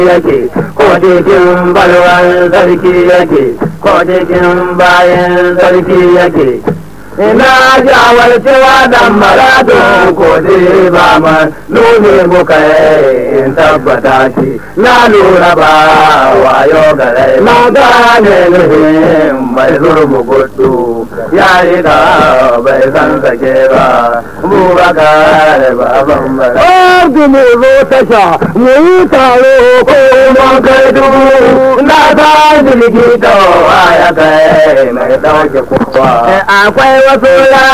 yake ko cikin balwan sarki yake ko cikin bayan sarki yake ina jawar cewa dan maradun ko dai ba ma nuni muka in tabbata shi na lura ba wayo gare na gane nufin mai zurbu gudu ya yi da bai san sake ba bubakar baban bara Ardu mu zo tasha mu yi taro ko mun kai dubu na ta jirgi da ya kai mai dauke kowa akwai wasu